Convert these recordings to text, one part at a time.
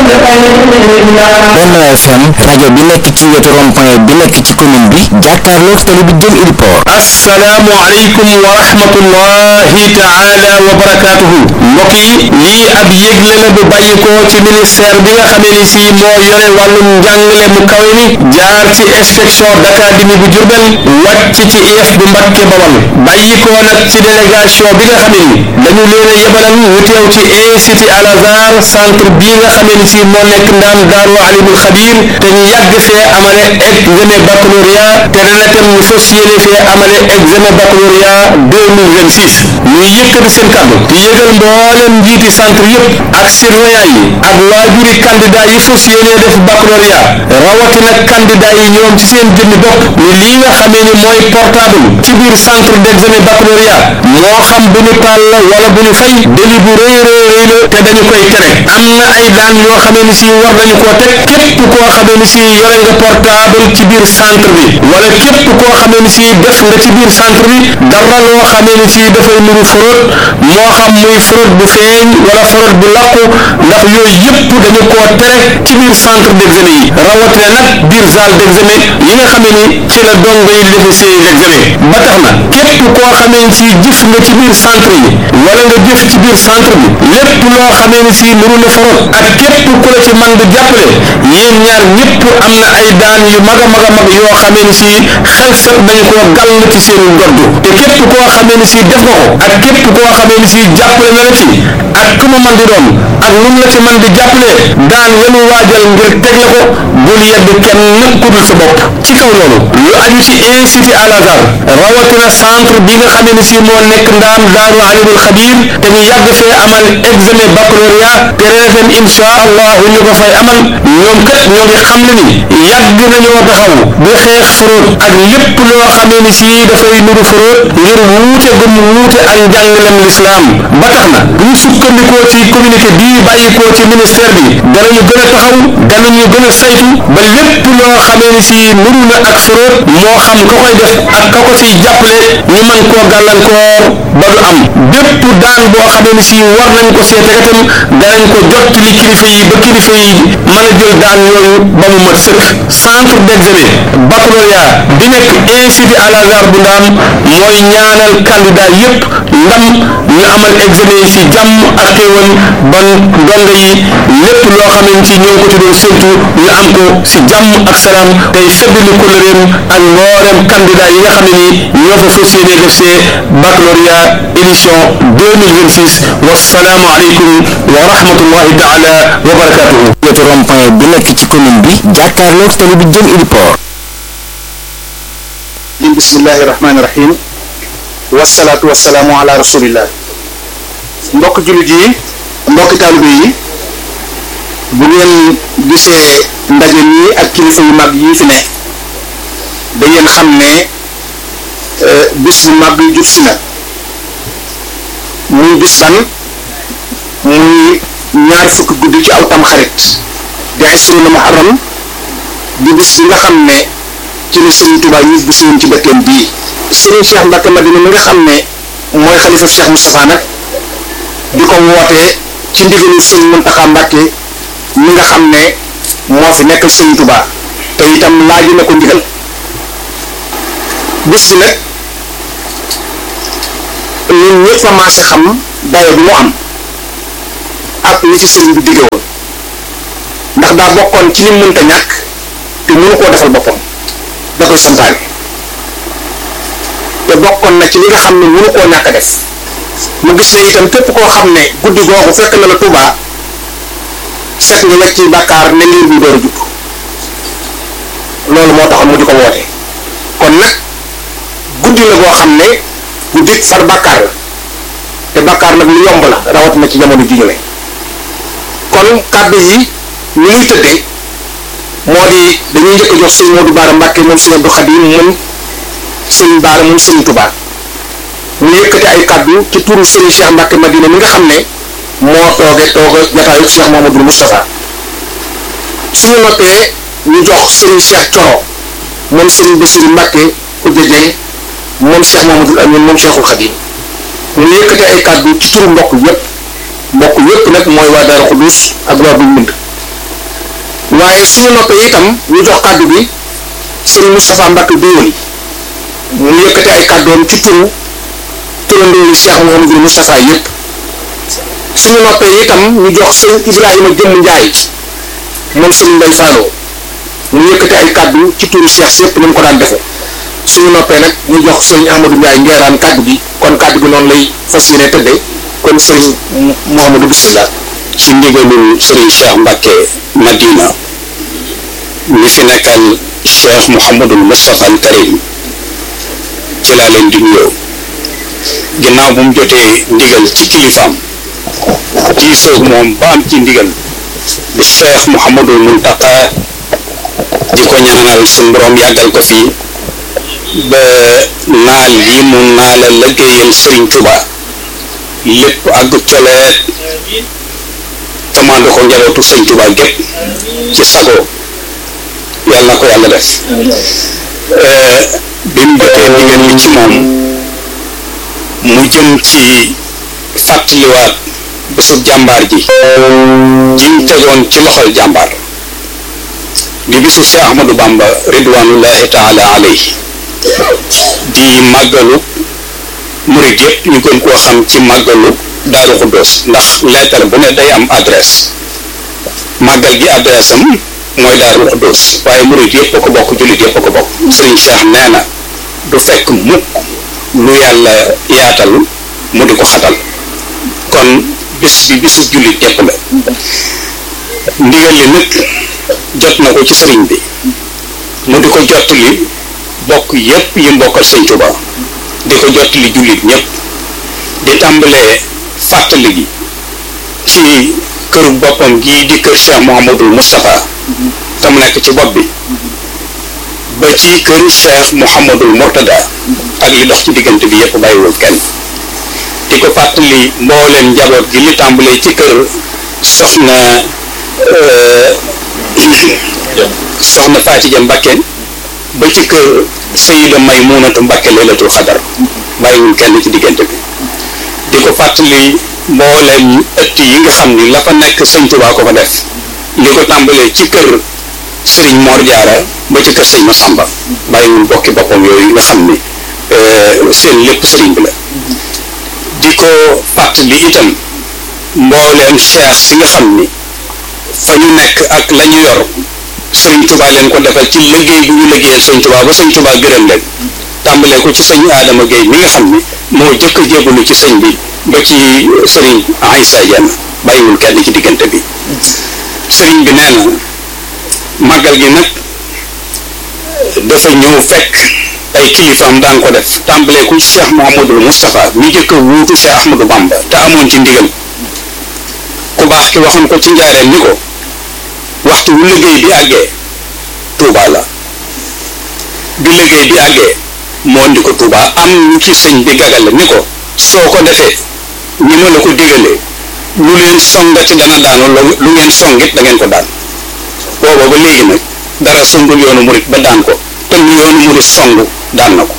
Benno FM rajo bi nekk ci wetu rond-point bi nekk ci commune bi jàkkaarloog tali bi jëm Ili Port assalaamu aleykum wa rahmatullahi taala wa barakaatuhu mbokk yi lii ab yëgle la bu bàyyi ko ci ministère bi nga xamee ni si moo yore wàllum njàngale mu kawe mi jaar ci inspection d'académie bu Diourbel wàcc ci IEF bu Mbàkke Bawal bàyyi ko nag ci délégation bi nga xamee ni dañu leen a yebalal ñu teew ci institut Al Azhar centre bii nga xamee ni si moo nekk ndaam Daaru Alimul Xabir te ñu yàgg fee amale examen baccalauréat te ren itam ñu fas yéene fee amale examen baccalauréat 2026 ñu yëkkati seen kàddu di yëgal mboolem njiiti centre yëpp ak surveillant yi ak waajuri candidat yi fas yéene def baccalauréat rawatina candidat yi ñoom ci seen jëmmi bopp ni lii nga xamee ni mooy portable ci biir centre d'examen baccalauréat moo xam bu ñu taal la wala bu ñu fay délit bu rëy rëy rëy la te dañu koy tere am na ay daan yoo xamee ni si war nañu koo teg képp koo xamee ni si yore nga portable ci biir centre bi wala képp koo xamee ni si def nga ci biir centre bi dara loo xamee ni si dafay nuru fraude moo xam muy fraude bu feeñ wala fraude bu làqu ndax yooyu yëpp dañu koo tere ci biir centre d'examen yi rawatina nag biir salle d'examen yi nga xamee ni ci la dongo yi defe seen examen ba tax na képp koo xamee ni si jëf nga ci biir centre yi wala nga jëf ci biir centre bi lépp loo xamee ni si nuru na fraude ak képp ku la ci man di jàppale yéen ñaar ñëpp am na ay daan yu mag a mag a mag yoo xamee ni si xel set nañu koo gàll ci seen ndodd te képp koo xamee ni si def nga ko ak képp koo xamee ni si jàppale na la ci ak ku mu man di doon ak nu mu la ci man di jàppale daan yenu waajal ngir teg la ko bul yedd kenn ku dul sa bopp ci kaw loolu lu aju ci institut Al Azhar rawatina centre bi nga xamee ni si moo nekk ndaam daaru alimul xabir te ñu yàgg fee amal examen baccalauréat te ren insha allahu ñu ko fay amal ñoom kat ñoo ngi xam le ni yàgg nañoo taxaw di xeex fraude ak lépp loo xamee ni si dafay nuru fraude ngir wuute gum wuute ak njàngalem lislaam ba tax na bu ñu sukkandikoo ci communiqué bii bàyyikoo ci ministère bi danañu gën a taxaw danañu gën a saytu ba lépp loo xamee ni si nuru na ak fraude moo xam ka koy def ak ka ko ciy jàppale ñu mën koo gàllankoor ba du am bépp daan boo xamee ni si war nañ ko see tegatam danañ ko jottali kilifa yi ba kilifa yi mën a jël daan yooyu ba mu mat sëkk centre d'examen baccalauréat bi nekk institut Al Azhar bu ndaam mooy ñaanal candidat yépp ndam ñu amal examen yi ci jàmm ak xéewal ban ndongo yi lépp loo xamee ni si ñoo ko ci doon séntu ñu am ko ci jàmm ak salaam tey feddali kóllëreem ak mboolem candidat yi nga xam ne ni ñoo fa fas yéene def see baccalauréat édition 2026 wassalaamu aleykum wa rahmatullahi taala wa barakatuhu wetu rond-point bi nekk ci commune bi jàkkaarloog tali bi jëm Ili Port bismillahi rahmaani rahim wasalaatu wasalaamu ala rasulillah mbokk jullit yi mbokki taalibe yi bu ngeen gisee ndaje nii ak kilifa yu mag yii fi ne da ngeen xam ne bis bu mag jub si na muy bis fan muy ñaar fukki guddi ci aw tam xarit di asruna muharram di bis bi nga xam ne ci la Serigne Touba ñu bu suwoon ci dëkkeem bii Serigne Cheikh Mbacke Madina mi nga xam ne mooy xalifa Cheikh Moustapha nag di ko wootee ci ndigalu Serigne Mountakha Mbacke mi nga xam ne moo fi nekkal Serigne Touba te itam laaj na ko ndigal bis bi nag ñun ñëpp a maase xam dayo bi mu am ak li ci Serigne bi digge woon ndax daa bokkoon ci li mënta ñàkk te mënu koo defal boppam da koy santaane te bokkoon na ci li nga xam ne mënu koo ñàkk a def mu gis ne itam képp koo xam ne guddi googu fekk na la Tuubaa set nga wecc ci bàkkaar ne liir bi door a judd loolu moo taxoon mu di ko woote kon nag guddi la goo xam ne guddi far bàkkaar la te bàkkaar nag lu yomb la rawatina ci jamono ji ñu ne kon kàddu yi ni muy tëddee moo di dañuy njëkk a jox sëñ Modou Baara Mbàkke moom sëñ Abdou Khadim moom sëñ Baara moom sëñ Touba mu yëkkati ay kàddu ci turu sëñ Cheikh Mbàkke Madina mi nga xam ne moo tooge tooge jataayu Cheikh Mamadou Moustapha suñu noppee ñu jox sëñ Cheikh Coro moom sëñ Bassirou Mbàkke Koudia Dieng moom Cheikh Mamadou Amine moom Cheikhul Khadim mu yëkkati ay kàddu ci turu mbokk yépp mbokk yépp nag mooy waa Daaru Xudus ak waa Buñ Mbind waaye suñu noppee itam ñu jox kàddu bi sëriñ Moustapha Mbacke Dóoli mu yëkkati ay kàddoom ci turu turandoo yi Cheikh Mouhamadou Moustapha yëpp suñu noppee itam ñu jox sëriñ Ibrahima Jëmm Njaay moom sëriñ Mbay Falloo mu yëkkati ay kàddu ci turu Cheikh si yëpp ni mu ko daan defee suñu noppee nag ñu jox sëriñ Ahmadou Ndiaye ngeeraan kàddu gi kon kàddu gi noonu lay fas yéene tëddee kon sëriñ Mouhamadou bisimilah. ci ndigalul Serigne Cheikh Mbacke Madina mi fi nekkal Cheikh Mouhamadul Moustapha al Karim ci laa leen di nuyoo ginnaaw bu mu jotee ndigal ci kilifaam diisoog moom ba am ci ndigal di Cheikh Mouhamadul Muntaqa di ko ñaanal suñu borom yàggal ko fi ba naal yi mu naala liggéeyal Serigne Touba lépp àgg coleet commande ko njabootu sëñ Touba gépp ci sago yàlla na ko yàlla def bi mu jotee ndigal li ci moom mu jëm ci fàttaliwaat bésub jàmbaar ji jiñ tegoon ci loxol jàmbaar di bisu Cheikh Ahmadou Bamba ridwanullahi taala alayhi di màggalu murit yëpp ñu gën koo xam ci màggalu Daaru Xuddoos ndax lettre bu ne day am adresse màggal gi adresse am mooy Daaru Xuddoos waaye murit yëpp a ko bokk jullit yëpp a ko bokk Sëriñ Cheikh nee na du fekk mukk lu yàlla yaatal mu di ko xatal kon bis bi bisu jullit yëpp la ndigal li nag jot na ko ci sëriñ bi mu di ko jottali bokk yëpp yi mbokkal Sëñ Tuubaa di ko jottali jullit ñëpp di tàmbalee fàttali gi ci këru boppam gii di kër Cheikh Mouhamadul Moustapha te mu nekk ci bopp bi ba ci kër Cheikh Mouhamadul Mourtada ak li dox ci diggante bi yëpp bàyyiwul kenn di ko fàttali mbooleem njaboot gi li tàmbalee ci kër soxna soxna Faatija Mbakke ba ci kër Sayida Maymunatu Mbakke laylatul xadar bàyyiwul kenn ci diggante bi di ko fàttali mbooleem ëtt yi nga xam ni la fa nekk sëñ Tuubaa ko fa def li ko tàmbalee ci kër sëriñ Mor Jaara ba ci kër sëñ Masamba bàyyiwul bokki boppam yooyu nga xam ni seen lépp sëriñ bi la di ko fàttali itam mbooleem cheikh si nga xam ni fa ñu nekk ak la ñu yor sëriñ Tuubaa leen ko defal ci liggéey bu ñu liggéeyal sëñ Tuubaa ba sëñ Tuubaa gërëm leen tàmbalee ko ci sëñ Adama Gueye mi nga xam ni moo jëkk a jébalu ci sëñ bi ba ci sëriñ Aïssa Diène bàyyiwul kenn ci diggante bi sëriñ bi nee na màggal gi nag dafa ñëw fekk ay kilifaam daan ko def tàmbalee ko ci Cheikh Mouhamadul Moustapha mi jëkk a wuutu Cheikh Ahmadou Bamba te amoon ci ndigal ku baax ki waxoon ko ci njaareem ni ko waxtu wu liggéey bi àggee Touba la bi liggéey bi àggee moo indi ko Touba am ñu ci sëñ bi gagale ni ko soo ko defee ni ma la ko digalee lu leen songati dana daanu lu ngeen songit da ngeen ko daan booba ba léegi nag dara songul yoonu murit ba daan ko te lu yoonu murit song daan na ko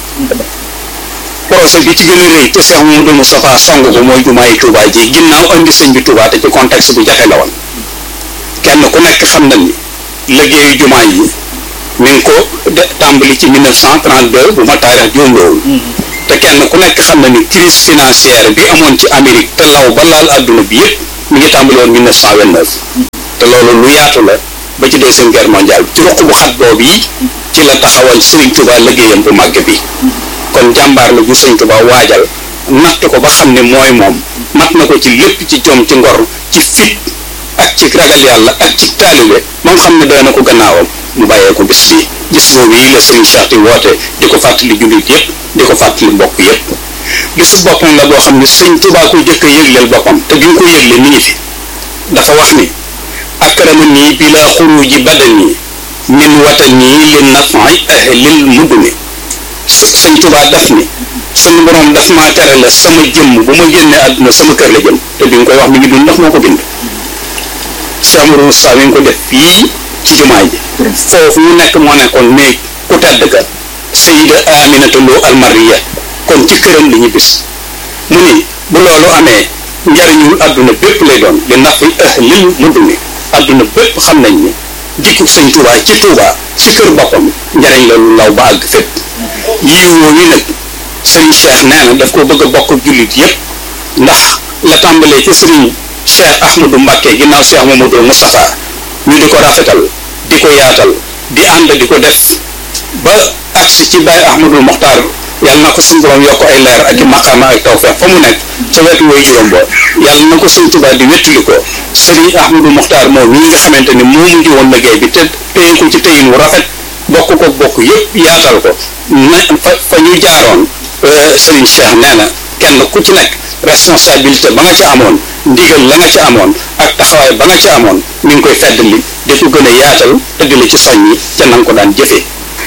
projet bi ci gën a rëy te Cheikh Mouhamadou Moustapha song ko mooy jumaay Touba ji ginnaaw andi sëñ bi Touba te ci contexte bu jafe la woon kenn ku nekk xam na ni liggéeyu jumaa yi mi ngi ko tàmbali ci 1932 bu ma taarix juumloowul te kenn ku nekk xam na ni crise financière bi amoon ci Amérique te law ba laal adduna bi yëpp mi ngi tàmbali woon 1929 te loolu lu yaatu la ba ci deuxième guerre mondiale ci ruq bu xat boobu yi ci la taxawal Serigne Touba liggéeyam bu màgg bi kon jàmbaar la bu Serigne Touba waajal natt ko ba xam ne mooy moom mat na ko ci lépp ci jom ci ngor ci fit ak ci ragal yàlla ak ci taalibe ba nga xam ne doy na ko gannaawam mu bàyyee ko bis bi gis boobu yi la Serigne Cheikh di woote di ko fàttali jullit yëpp di ko fàttali mbokk yëpp bisu boppam la boo xam ne Serigne Touba ko jëkk a yëgleel boppam te bi mu ko yëgle mi ngi fi dafa wax ni akrama nii bila xuruji badani min watani li nafi ahlil muduni sëñ Touba daf ni suñu borom daf maa tere la sama jëmm bu ma génnee àdduna sama kër la jëm te bi nga koy wax mi ngi dund ndax moo ko bind Cheikh Amadou Moustapha mi ngi ko def fii ci jumaa ji foofu mu nekk moo nekkoon néeg ku tedd ka Sayida Aminata Lo Almariya kon ci këram li ñu bis mu ni bu loolu amee njariñul àdduna bépp lay doon li nafi ahlil muduni àdduna bépp xam nañ ni dikku sëñ Touba ci Touba ci kër boppam njariñ la lu law ba àgg fépp yiw woowu nag sëriñ Cheikh nee na daf ko bëgg a bokk jullit yépp ndax la tàmbalee ci sëriñ Cheikh Ahmadou Mbacké ginnaaw Cheikh Mamadou Moustapha ñu di ko rafetal di ko yaatal di ànd di ko def ba agsi ci Baye Ahmadou Mokhtar yàlla na ko suñu borom yokk ay leer ak i maqaama ak tawfeex fa mu nekk ca wetu way juróom boo yàlla na ko suñ Tuubaa di wettali ko Serigne Ahmadou Mokhtar moom ñi nga xamante ni moo mujj woon liggéey bi te téye ko ci téyin wu rafet bokk ko bokk yëpp yaatal ko na fa fa ñu jaaroon Serigne Cheikh nee na kenn ku ci nekk responsabilité ba nga ca amoon ndigal la nga ca amoon ak taxawaay ba nga ca amoon mi ngi koy feddali di ko gën a yaatal te di la ci soññi ca na nga ko daan jëfee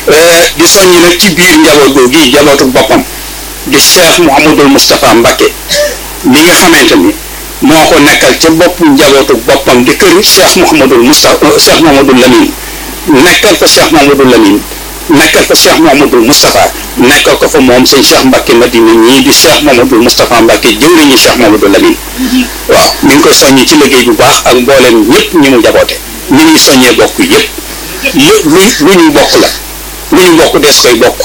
di soññi nag ci biir njaboot googu gi njabootu boppam di Cheikh Mouhamadul Moustapha Mbacké mi nga xamante ni moo ko nekkal ca bopp njabootu boppam di kër Cheikh Mouhamadul Moustapha Cheikh Mouhamadul Lamine nekkal fa Cheikh Mouhamadul Lamine nekkal fa Cheikh Mouhamadul Moustapha nekkal ko fa moom sëñ Cheikh Mbacké Madina ñii di Cheikh Mouhamadul Moustapha Mbacké jëwriñu Cheikh Mouhamadul Lamine waaw mi ngi koy soññi ci liggéey bu baax ak mbooleem ñëpp ñi mu jaboote mi ngi soññee bokk yëpp lu lu ñu bokk la lu ñu bokk des koy bokk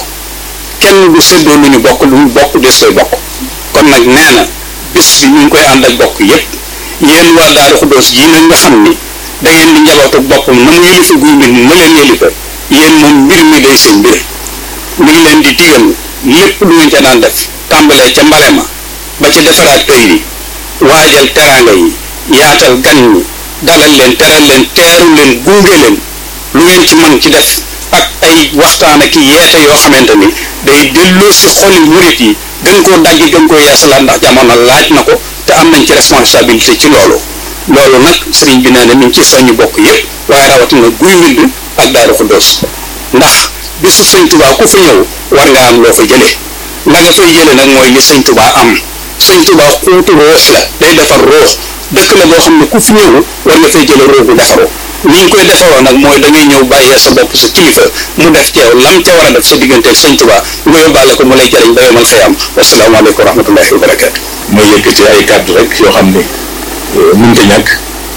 kenn du séddoo lu ñu bokk lu ñu bokk des koy bokk kon nag nee na bis bi ñu ngi koy ànd ak bokk yépp yéen waa Daaru Xuddoos yi nag nga xam ni da ngeen di njabootu boppam na mu yëlifa guy mbind na leen yëlifa yéen moom mbir mi day seen mbir mi ngi leen di digal lépp lu ngeen ca daan def tàmbalee ca mbale ma ba ca defaraat kër yi waajal teraanga yi yaatal gan ñi dalal leen teral leen teeru leen gunge leen lu ngeen ci mën ci def ak ay waxtaan ak yeete yoo xamante ni day delloo si xoli murit yi gën koo dajj gën koo yeesalaat ndax jamono laaj na ko te am nañ ci responsabilité ci loolu loolu nag sëriñ bi nee na mi ngi ci soññ bokk yépp waaye rawatina guy mbind ak Daaru Xuddoos ndax bisu sëñ Tuubaa ku fi ñëw war nga am loo fa jëlee la nga fay jëlee nag mooy li sëñ Tuubaa am sëñ Tuubaa xuutu ruux la day defar ruux dëkk la boo xam ne ku fi ñëw war nga fay jëlee ruux bu defaroo ni ñu koy defaroo nag mooy da ngay ñëw bàyyee sa bopp sa kilifa mu def ci yow lam ca war a def sa digganteeg sëñ Tuubaa nga yóbbaale ko mu lay jëriñ ba yomal xëyam wasalaamaaleykum wa rahmatullahi wa barakaatu. mooy yëkkati ay kàddu rek yoo xam ne mënut a ñàkk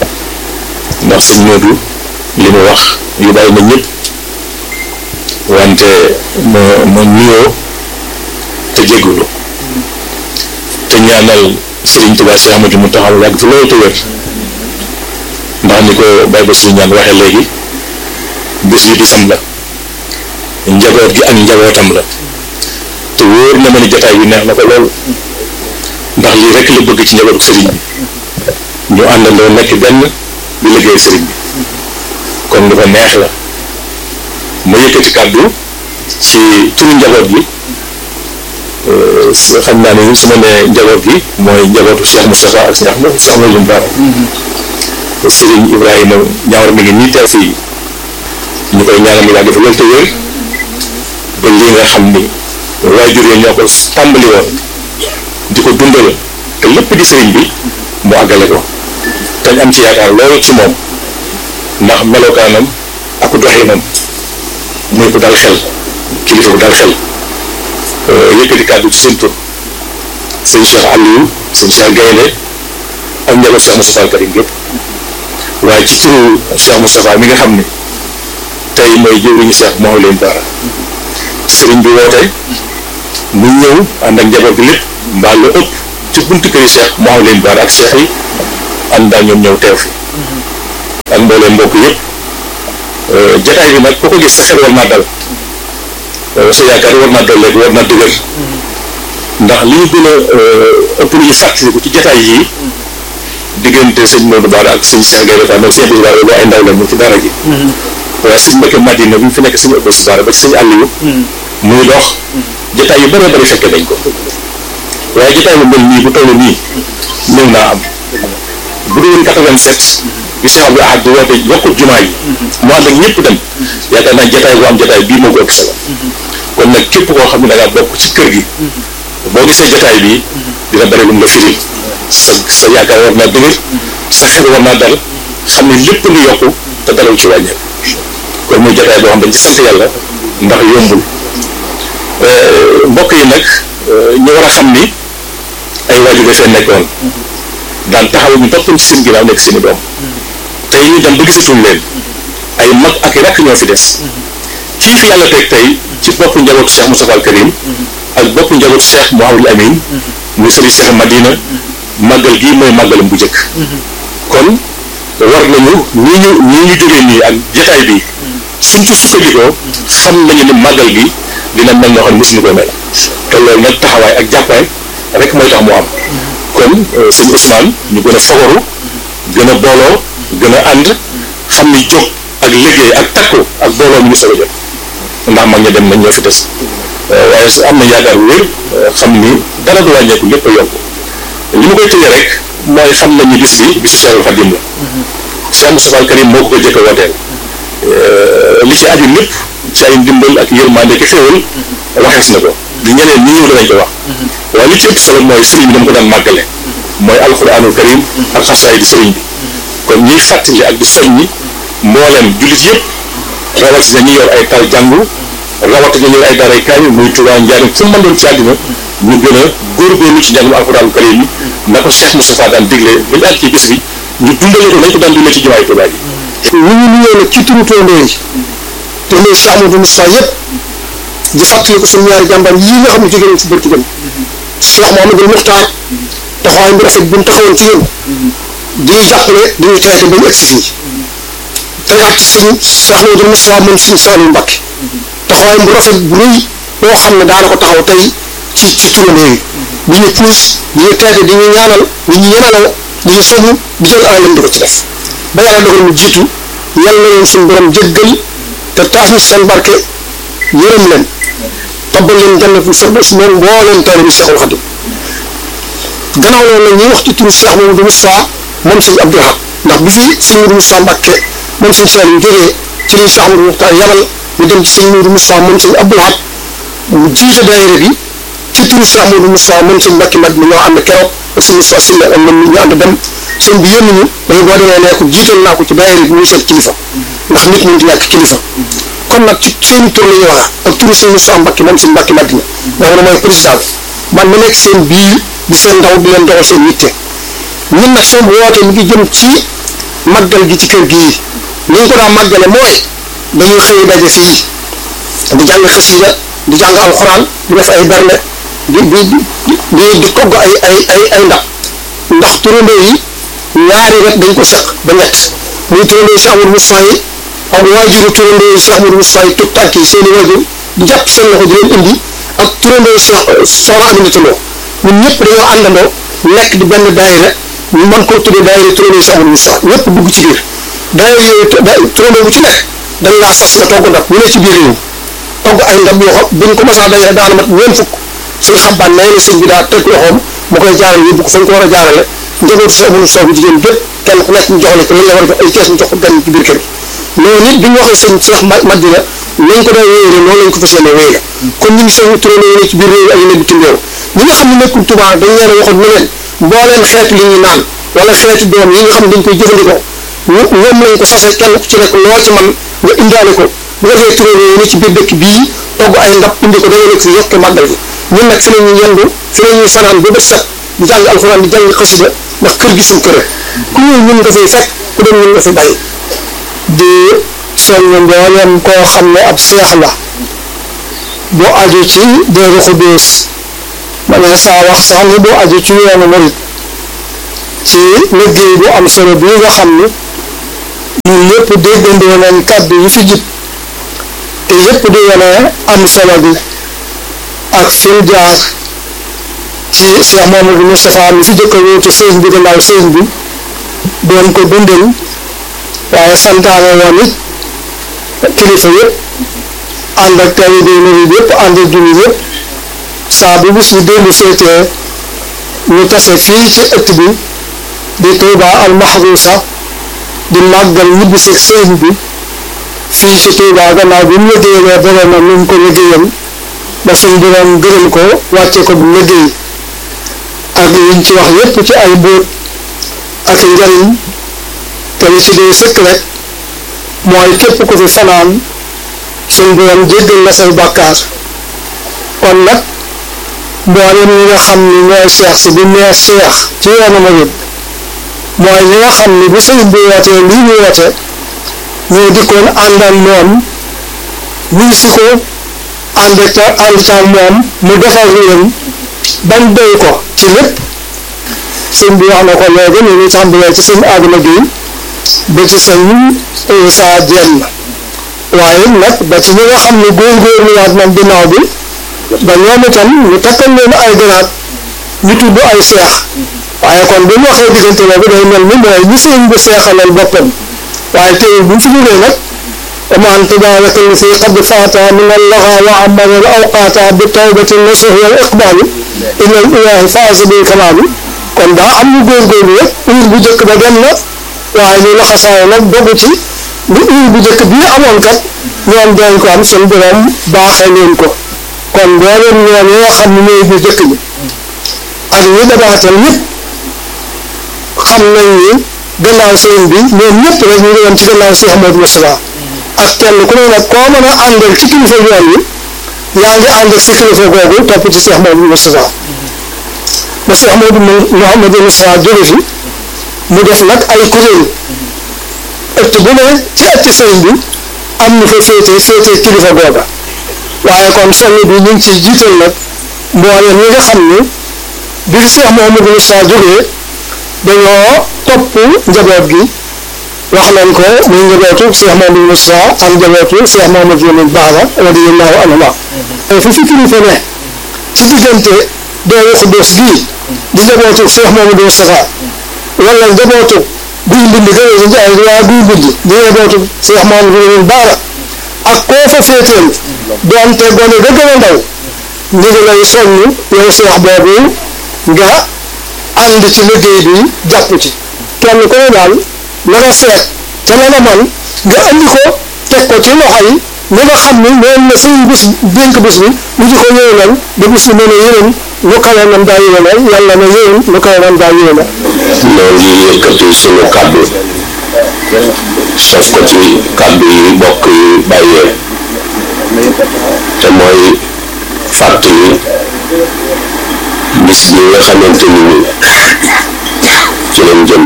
ndax sëñ Modou li mu wax yu bàyyi na ñëpp wante ma ma nuyoo te jégalu te ñaanal Serigne Touba Cheikh Ahmadou mu taxaw yàgg fi loolu te wér ndax ni ko Baye Bassirou ñaan waxee léegi bés bi bisam la njaboot gi ak njabootam la te wóor na ma ni jotaay bi neex na ko lool ndax lii rek la bëgg ci njabootu Serigne bi ñu àndandoo nekk benn di liggéey Serigne bi kon lu ko neex la ma yëkkati kàddu ci turu njaboot gi xam naa ne su ma nee njaboot gi mooy njabootu Cheikh Moustapha ak Cheikh Cheikh Mouhamadou Bara Serigne Ibrahima ñaawar mi ngi nii teew fii ñu koy ñaanal mu yàgg fi loolu te wér ba lii nga xam ni waajur yi ñoo ko tàmbali woon di ko dundal te lépp di sëriñ bi mu àggale ko te ñu am ci yaakaar loolu ci moom ndax melokaanam ak doxinam muy ko dal xel kilifa bu dal xel yëkkati kàddu ci seen tur sëñ Cheikh Aliou sëñ Cheikh Gaynde ak njaboot Cheikh Moustapha Karim yëpp waaye ci turu Cheikh Moustapha mi nga xam ni tey mooy jëwriñu Cheikh Mouhamadou Bara sëriñ bi woote mu ñëw ànd ak njaboot bi lépp mbaa lu ëpp ci buntu këri Cheikh Mouhamadou Bara ak Cheikh yi ànd daal ñoom ñëw teew fi ak mbooleem mbokk yëpp jataay bi nag ku ko gis sa xel war naa dal sa yaakaar war naa dal léegi war naa dëgër ndax li ñu gën a ëpp lu ñu fàttaliku ci jataay yii diggante sëñ Modou Bara ak sëñ Cheikh Gaye Fall sëñ Abdou Bara lu ay ndaw la ñu ci dara ji waaye sëñ Mbacké Madina bi mu fi nekk sëñ Abdou Bara ba ci sëñ Aliou muy dox jataay yu bëree bëri fekke dañ ko waaye jataay bu mel nii bu toll nii ñëw naa am bu dul woon 87 bi Cheikh Abdou Ahad di woote yokkut jumaa yi mu ànd ak ñëpp dem yaakaar naa jataay bu am jataay bii moo ko ëpp solo kon nag képp koo xam ne da ngaa bokk ci kër gi boo gisee jataay bii dina bëri lu mu la firil sa sa yaakaar war naa dëgër sa xel war naa dal xam ne lépp lu yokku te dalaw ci wàññeeku kon muy jataay boo xam dañ ci sant yàlla ndax yombul mbokk yi nag ñu war a xam ni ay waajur dafee nekkoon daan taxaw ñu toppoon ci seen ginnaaw nekk seen i doom tey ñu dem ba gisatuñ leen ay mag ak i rakk ñoo fi des kii fi yàlla teg tey ci bopp njabootu Cheikh Moustapha al Karim ak bopp njabootu Cheikh Mouhamadul Amin muy sëriñ Cheikh Madina màggal gii mooy màggalam bu njëkk kon war nañu nii ñu nii ñu jógee nii ak jotaay bi suñ ci sukkandikoo xam nañu ni màggal gi dina mel noo xam ne mosuñu koy mel te loolu nag taxawaay ak jàppaay rek mooy tax mu am kon sëñ Ousmane ñu gën a fagaru gën a booloo gën a ànd xam ni jóg ak liggéey ak takku ak booloo mi ngi soog a jot ndax mag ña dem nañ ñoo fi des waaye su am na yaakaar bu wér xam ni dara du wàññeeku lépp a yokku li ma koy tëjee rek mooy xam nañu bis bi bisu Cheikhul Khadim la Cheikh Moustapha al Karim moo ko ko jëkk a wooteel li ci aju lépp ci ay ndimbal ak yërmande ki xéwal waxees na ko li ñeneen ñi ñëw danañ ko wax waaye li ci ëpp solo mooy sëriñ bi dama ko daan màggale mooy alquranul karim ak xasaay di sëriñ bi kon ñuy fàttali ak di soññi mbooleem jullit yëpp rawatina ñi yor ay tal jàngu rawatina ñu yor ay daaray kaamil muy Tuubaa Njaaréem fu mu mën doon ci àddina ñu gën a góorgóorlu ci njàngum alquranul karim yi na ko Cheikh Moustapha daan digle ba ñu àgg ci bis bi ñu dundale ko nañ ko daan dundale ci jumaay Tuubaa ji ñu ngi nuyoo nag ci turu toondoo yi toondoo Cheikh Amadou Moustapha yëpp di fàttali ko suñu ñaari jàmbaar yii nga xam ne jóge nañ ci bërki dem Cheikh Mouhamadou Muxtaar taxawaay bu rafet bu mu taxawoon ci yéen di ñu jàppale di ñu traité ba ñu egsi fii tegaat ci sëñ Cheikh Mouhamadou Moustapha moom sëñ Saliou Mbacké taxawaay bu rafet bu rëy boo xam ne daana ko taxaw tey ci ci turandoo yi di ñu puus di ñu traité di ñu ñaanal di ñu yemalal di ñu soñu di jël alalam di ko ci def ba yàlla dogal mu jiitu yàlla na leen suñu borom jéggal te taas ñu seen barke yërëm leen tabbal leen jannatul firdaws moom mbooleem taalibe bi Cheikhul Khadim gannaaw loolu nag ñuy wax ci turu Cheikh Mamadou Moustapha moom sëñ Abdou Lahad ndax bi fi sëñ Mamadou Moustapha Mbacké moom sëñ Saliou jógee ci li Cheikh Mamadou Moustapha yabal ñu dem ci sëñ Mamadou Moustapha moom sëñ Abdou Lahad mu jiite daayira bi ci turu Cheikh Mamadou Moustapha moom sëñ Mbacké Mad mi ñoo ànd keroog ak sëñ Moustapha Sylla ak ñoom ñu ànd dem sëñ bi yónni ñu dañu boo demee nee ko jiital naa ko ci daayira bi muy seen kilifa ndax nit mënut ñàkk kilifa kon nag ci seen tur la ñuy wax ak turu sëñ Moustapha Mbacké moom sëñ Mbacké Madina nga xam ne mooy président man ma nekk seen biir di seen ndaw di leen doxal seen yitte ñun nag seen woote mi ngi jëm ci màggal gi ci kër gii ni ñu ko daan màggale mooy dañuy xëy daje fii di jàng xasida di jàng alxuraan di def ay berne di di di di togg ay ay ay ay ndab ndax turandoo yi ñaari wet dañ ko seq ba ñett muy turandoo Cheikh Amadou Moustapha yi ak waajuru turandoo yi Cheikh Amadou Moustapha yi tut tànk yi seen i waajur di jàpp seen loxo di leen indi ak turandoo Cheikh Soxna Aminata Lo ñun ñëpp dañoo àndandoo nekk di benn daayira ñu mën koo tuddee daayira turandoo Cheikh Amadou Moustapha ñëpp dugg ci biir daayira yooyu turandoo bu ci nekk dañ laa sas nga togg ndab ñu ne ci biir réew togg ay ndab yoo xam buñ ko masaa dajale daana mat ñeent fukk suñu xabbaan nee na sëñ bi daa teg loxoom mu koy jaarale yóbbu ko fañ ko war a jaarale njabootu Cheikh Amadou Moustapha bu jigéen bépp kenn ku nekk ñu jox la ko li nga war a jox ay kees ñu jox ko gan ci biir kër gi loolu nit bi ñu waxee sëñ Cheikh Madina nañ ko daa wéyale noonu lañ ko fas yéene wéyale kon ñu ngi soñu turandoo yi ne ci biir réew ak yeneen bitim réew ñi nga xam ne nekkul Tuubaa dañ leen a waxoon ne leen mbooleen xeetu li ñuy naan wala xeetu doom yi nga xam ne dañ koy jëfandikoo ñoom lañ ko sase kenn ku ci nekk loo ci man nga indaale ko bu ko defee turandoo yi ne ci biir dëkk bii togg ay ndab indi ko dañoo nekk fi yokke màggal gi ñun nag fi la ñuy yendu fi la ñuy fanaan ba bët set di jàng alxuraan di jàng xasida ndax kër gi suñ kër ku ñëw ñun nga fay fekk ku dem ñun nga fi bàyyi di soññ mbooleem koo xam ne ab seex la bu aju ci Daaru Xudoos ma ne saa wax sax ni bu aju ci yoonu murit ci liggéey bu am solo bi nga xam ni ñun ñëpp déggandoo nañ kàddu yi fi jib te yëpp di wane am solo bi ak fi mu jaar ci Cheikh Mamadou Moustapha mi fi jëkk a wóotu sëñ bi gannaaw sëñ bi doon ko dundal waaye santaane woon it kilifa yëpp ànd ak taalibe murid yëpp ànd ak jullit yëpp saa bu bis bi dellu seetee ñu tase fii ci ëtt bi di Touba al Mahrousa di màggal ñibbi si sëñ bi fii ci Touba gannaaw bi mu liggéeyee boromam nu mu ko liggéeyal ba suñ borom gërëm ko wàcce ko bu liggéey ak liñ ci wax yépp ci ay bóot ak njariñ te li ci dee sëkk rek mooy képp ku fi fanaan suñ borom jéggal la say bàkkaar kon nag mboolem ñi nga xam ni ñooy seex si bu nee seex ci yoonu murid mooy ñi nga xam ni bu sëñ bi wootee lii ñu woote ñoo dikkoon ànd ak moom wuy si ko ànd ca ànd ca moom mu defal leen bañ doy ko ci lépp sëñ bi wax na ko léegi ñu ngi tàmbalee ci sëñ Adama Gueye ba ci sëñ Issa Dieng waaye nag ba ci ñi nga xam ne góorgóorluwaat nañ ginnaaw bi ba ñoom itam ñu takkal leen ay garaat ñu tudd ay seex waaye kon bu ñu waxee diggante boobu day mel ni mooy ñi sëñ bi seexalal boppam waaye tey bu ñu fi jógee nag ومن تبارك الذي قد فات من اللغى وعمر الأوقات بالتوبة النصح والإقبال إلى الإله فاز بالكمال kon daa am ñu góorgóorlu rek uur bu njëkk ba dem na waaye ñu laxasaayo nag dogu ci bu uur bu njëkk bii amoon kat ñoom dañ ko am seen borom baaxee leen ko kon mboolem ñoom ñoo xam ne ñooy bu njëkk bi ak ñi dabaatal ñëpp xam nañ ni gannaaw sëriñ bi ñoom ñëpp rek ñu ngi woon ci gannaaw Cheikh Modou Moustapha ak kenn ku ne nag koo mën a àndal ci kilifa yoon wi yaa ngi ànd ak si kilifa googu topp ci Cheikh Modou Moustapha ba Cheikh Modou Mouhamadou Moustapha jóge fi mu def nag ay kuréel ëtt bu ne ci ëtt sëriñ bi am ñu fa féete féete kilifa googa waaye kon soññ bi ñu ngi ciy jiital nag mboolem ñi nga xam ni bi Cheikh Mouhamadou Moustapha jógee dañoo topp njaboot gi wax nañ ko muy njabootu Cheikh Mamadou Moussa ak njabootu Cheikh Mamadou Lamine Bara radiyallahu anhuma fi fi kilifa ne ci diggante Daaru Xuddoos gii di njabootu Cheikh Mamadou Moustapha wala njabootu guy mbind gëne si njaay waa guy mbind di njabootu Cheikh Mamadou Lamine Bara ak koo fa féeteel doonte gone ga gën a ndaw ñu ngi lay soññ yow Cheikh boobu nga ànd ci liggéey bi jàpp ci kenn ku ne daal la nga seet te la nga man nga andi ko teg ko ci loxo yi ñi nga xam ni moom la sëñ bis dénk bis bi ñu di ko yéwénal ba bis bi mën a yéwén lu kawe nam daa yéwénal yàlla na yéwén lu kawe nam daa yéwénal ñoo ngi yëkkati suñu kàddu sof ko ci kàddu yi bokk yi bàyyee te mooy fàttali bis bi nga xamante ni ni ci lañ jëm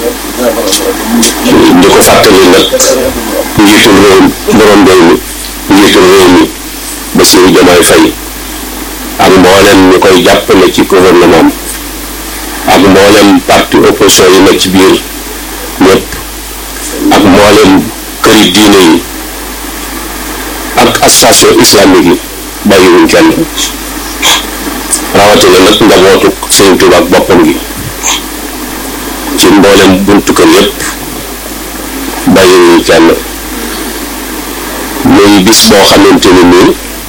di ko fàttali nag njiitul réew borom réew mi njiitul réew mi Bassirou Diomaye Faye ak mboolem ñu koy jàppale ci gouvernement ak mboolem parti opposition yi nekk ci biir ñëpp ak mboolem këri diine yi ak association islamique yi bàyyiwuñ kenn rawatina nag njabootu Sëriñ Tuuba ak boppam gi ci mboolem buntu kër yëpp bàyyiwuñ kenn muy bis boo xamante ni nii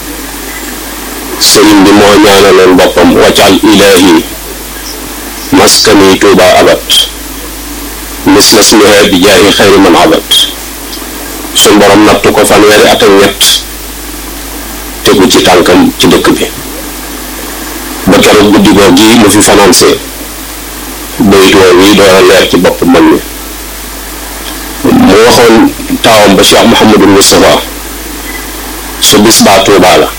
sëriñ bi moo ñaanaloon boppam waccal ilaahi maskani Tuuba abat misla smiha bi jaahi xayri man abat suñ borom nattu ko fanweeri at ak ñett tegu ci tànkam ci dëkk bi ba keroog guddi goo gi mu fi fanaanse bayit woow wi door a leer ci bopp man mi mu waxoon taawam ba Cheikh Mouhamadou Moustapha su bis baa Tuubaa la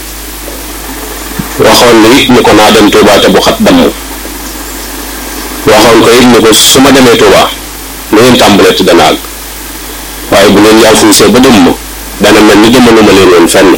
waxoon na it ni ko naa dem Tuubaa te bu xat damm waxoon ko it ni ko su ma demee Tuubaa lu ngeen tàmbalee te dana àgg waaye bu ngeen yaa fuusee ba dem ma dana mel ni jamono ma leen woon fenn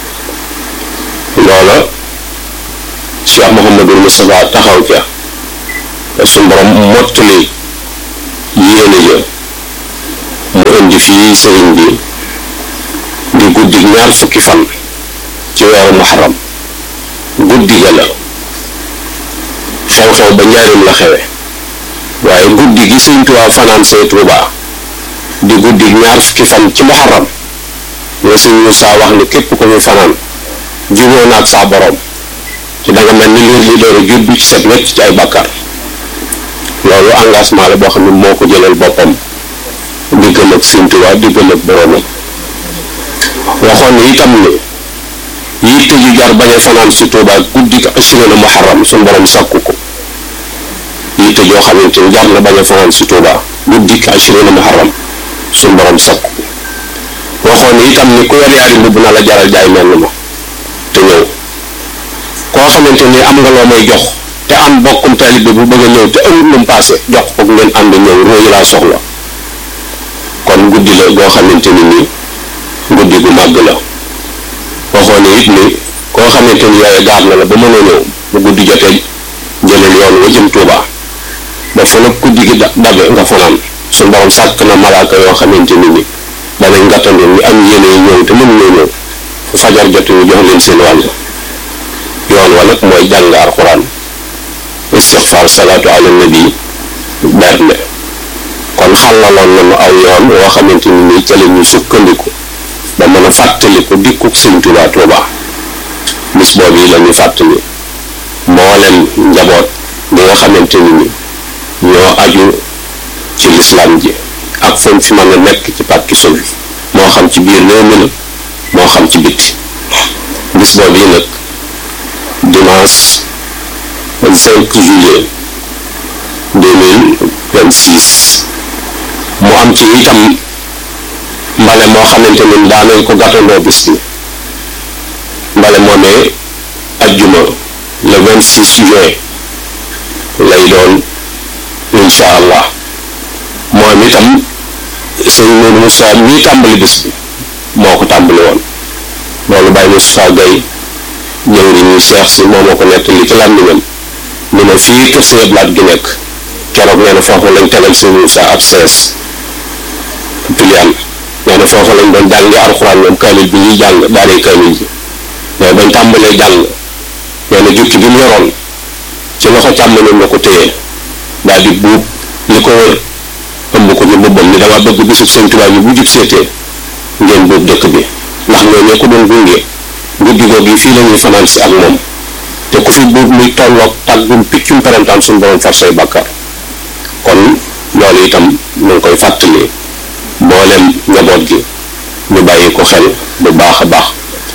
loola Cheikh Mouhamadou Moustapha taxaw ca suñ borom mottali yéene ja mu indi fii sëriñ bi di guddi ñaar fukki fan ci weeru muharram guddi ga la xew-xew ba njaarim la xewe waaye guddi gi sëriñ Tuubaa fanaan see Tuubaa di guddi ñaar fukki fan ci muharram nga sëriñ Muusaa wax ni képp ko fi fanaan juboo naag saa borom ci danga mel ni liir li door a juddu ci set wecc ci ay bàkkaar loolu engagement la boo xam ne moo ko jëlal boppam diggam ak Sëriñ Tuubaa diggam ak boromam waxoon ni itam ne yitte ju jar bañ a fanaan si Tuubaa guddi ko assuré na muharram suñu borom sàkku ko yitte joo xamante ni jar na bañ a fanaan si Tuubaa guddi ko assuré na muharram suñu borom sàkku ko waxoon ni itam ni ku yor yaari mbubb na la jaral jaay mel ma te ñëw koo xamante ni am nga loo may jox te am bokkum taalibe bu bëgg a ñëw te amul lu mu paase jox ko ngeen ànd ñëw róoyu laa soxla kon guddi la goo xamante ni nii guddi gu màgg la waxoon ne it ni koo xamante ni yooyu gaar na la ba mënoo ñëw bu guddi jotee jëlal yoon wa jëm Tuuba ba fa nag guddi gi dabe nga fanaan suñu borom sàkk na malaaka yoo xamante ni ni danañ gàttandu ñu am yéene yi ñëw te mënuñoo ñëw fu fajar jot ñu jox leen seen wàll yoon wa nag mooy jàng alxuraan istixfaar salaatu ala nabi bernde kon xàllaloon nañu aw yoon woo xamante ni nii ca la ñu sukkandiku ba mën a fàttaliku dikkuk sëñ Tuubaa Tuubaa bis boobu yi la ñuy fàttali mboolem njaboot bi nga xamante ni ni ñoo aju ci lislaam ji ak fañ fi mën a nekk ci pàkki sowi moo xam ci biir réew mi la moo xam ci bitti bis boobu yi nag dimanche 5 juillet 2026 mu am ci itam mbale moo xamante ni daanañ ko gàttandoo bis bi mbale moomee ajjuma le 26 juin lay doon insha allah moom itam sëñ Modou Moussa mii tàmbali bis bi moo ko tàmbali woon loolu Baye Moussa Gueye jëwri ñuy seex si moo moo ko nettali ci làmmiñam ni ma fii kër sëñ Ablaat gi nekk keroog nee na foofu lañ tegal sëñ Moussa ab sees piliyaan nee na foofu lañ doon jàngi alxuraan moom kaamil bi ñuy jàng daaree kaamil ji mais bañ tàmbalee jàng nee na jukki bi mu yoroon ci loxo càmmoñam la ko téye daal di buub li ko wër ëmb ko ci mbubbam ni dama bëgg bisub sëñ Tuubaa bi bu jub seetee ngeen buub dëkk bi ndax ñoo ko doon gunge guddi googu yi fii la ñuy fanaan si ak moom te ku fi buub muy tolloog tàggum piccum perantaan suñu borom far say bàkkaar kon loolu itam ñu ngi koy fàttali mboolem njaboot gi ñu bàyyi ko xel bu baax a baax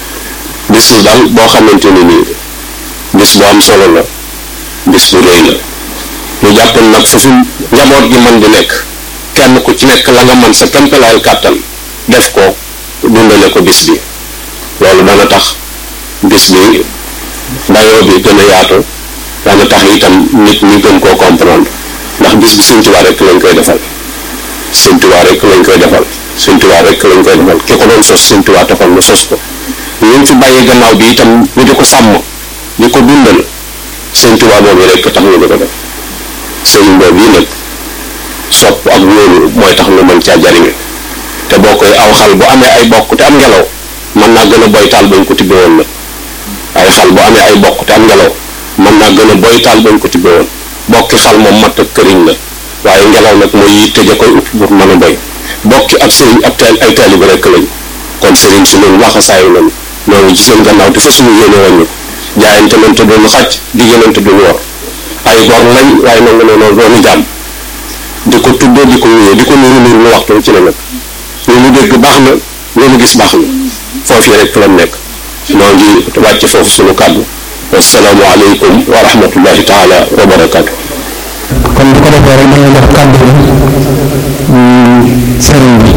bis la daal boo xamante ni nii bis bu am solo la bis bu rëy la ñu jàppal nag fu fi njaboot gi mën di nekk kenn ku ci nekk la nga mën sa kempelaayal kàttan def ko dundale ko bis bi loolu dana tax bis bi dayoo bi gën a yaatu dana tax itam nit ñi gën koo comprendre ndax bis bi Sëñ Tuubaa rek lañ koy defal Sëñ Tuubaa rek lañ koy defal Sëñ Tuubaa rek lañ koy defal ki ko doon sos Sëñ Tuubaa taxoon mu sos ko ñu fi bàyyi gannaaw bi itam ñu di ko sàmm di ko dundal Sëñ Tuubaa boobu rek tax ñu di ko def sëriñ boobu yi nag sopp ak wóolu mooy tax nga mën caa jariñu te boo koy aw xal bu amee ay bokk te am ngelaw mën naa gën a boy taal bañ ko tibbe woon nag ay xal bu amee ay bokk te am ngelaw mën naa gën a boy taal bañ ko tibbe woon bokki xal moom matt ak këriñ la waaye ngelaw nag mooy yitte ja koy upp pour mën a boy bokki ab sëriñ ab taal ay taaliba rekk lañ kon sëriñ si loolu laxasaayu nañu ñoo ngi ci seen gannaaw te fa suñu yéene woon ñu ko jaayante nañ te duñu xàcc diggante duñu war ay gor lañ waaye nangu ne noonu doonu jàmm di ko tuddoo di ko wéyee di ko nuru nuru lu waxtu ci la nag lu mu dégg baax na lu mu gis baax na foofu rek la nekk noo ngi wàcc foofu suñu kàddu wasalaamu aleykum wa rahmatullahi taala wa barakaatu kon bu ko defee rek dañuy jox kàddu bi sëriñ bi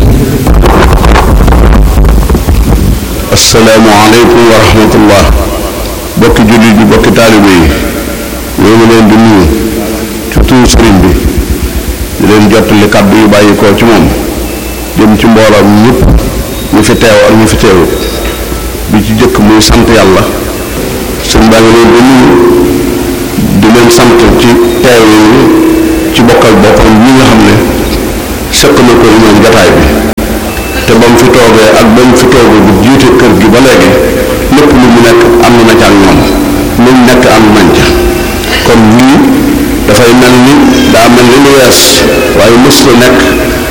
assalaamu aleykum wa rahmatullah bokki jullit bi bokki taalibe yi ñoo ngi leen di nuyu ci turu sëriñ bi di leen jottali kàddu yu bàyyi ko ci moom jëm ci mbooloom ñëpp ñu fi teew ak ñu fi teewu bi ci jëkk muy sant yàlla sëñ baa ngi leen di nuyu di leen sant ci teew yi ci bokkal boppam ñi nga xam ne sëkk na ko ñoom jataay bi te ba mu fi toogee ak ba mu fi toogee bu jiite kër gi ba léegi lépp lu mu nekk ànd na ca ak ñoom lu mu nekk ànd nañ ca kon lii dafay mel ni daa mel ni lu wees waaye mës la nekk